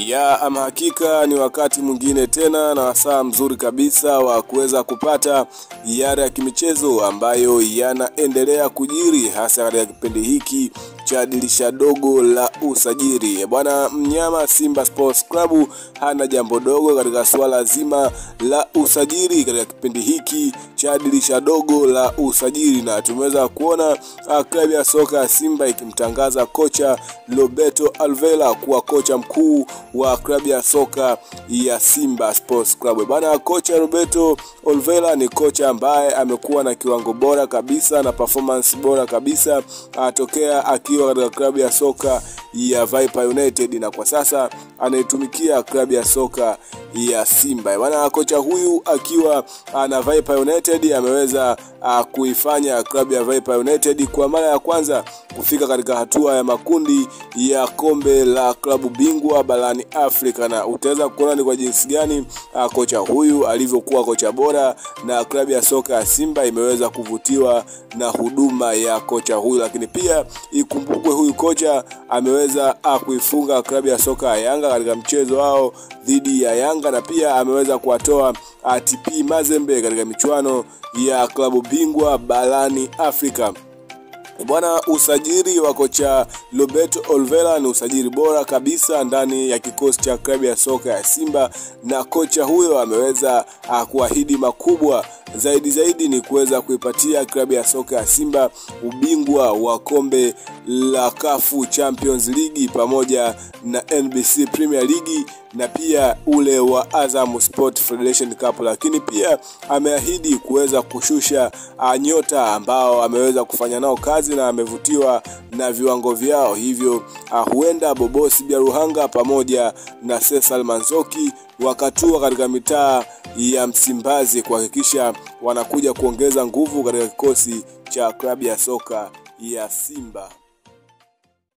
Ya ama hakika ni wakati mwingine tena na wasaa mzuri kabisa wa kuweza kupata yale ya kimichezo ambayo yanaendelea kujiri hasa katika kipindi hiki cha dirisha dogo la usajili. Bwana mnyama Simba Sports Club hana jambo dogo katika suala zima la usajili katika kipindi hiki cha dirisha dogo la usajili, na tumeweza kuona klabu ya soka ya Simba ikimtangaza kocha Roberto Alvela kuwa kocha mkuu wa klabu ya soka ya Simba Sports Club. Bwana kocha Roberto Alvela ni kocha ambaye amekuwa na kiwango bora kabisa na performance bora kabisa atokea akiwa katika klabu ya soka ya Viper United na kwa sasa anaitumikia klabu ya soka ya Simba. Bwana kocha huyu akiwa na Viper United ameweza uh, kuifanya klabu ya Viper United kwa mara ya kwanza kufika katika hatua ya makundi ya kombe la klabu bingwa barani Afrika, na utaweza kuona ni kwa jinsi gani uh, kocha huyu alivyokuwa kocha bora, na klabu ya soka ya Simba imeweza kuvutiwa na huduma ya kocha huyu. Lakini pia ikumbukwe huyu kocha ameweza uh, kuifunga klabu ya soka ya Yanga katika mchezo wao dhidi ya Yanga, na pia ameweza kuwatoa uh, TP Mazembe katika michuano ya klabu bingwa barani Afrika. Bwana, usajili wa kocha Roberto Olvera ni usajili bora kabisa ndani ya kikosi cha klabu ya soka ya Simba, na kocha huyo ameweza kuahidi makubwa zaidi zaidi ni kuweza kuipatia klabu ya soka ya Simba ubingwa wa kombe la Kafu Champions League pamoja na NBC Premier League na pia ule wa Azam Sport Federation Cup, lakini pia ameahidi kuweza kushusha nyota ambao ameweza kufanya nao kazi na amevutiwa na viwango vyao, hivyo huenda Bobosi Biaruhanga pamoja na Cesar Manzoki wakatua katika mitaa ya Msimbazi kuhakikisha wanakuja kuongeza nguvu katika kikosi cha klabu ya soka ya Simba.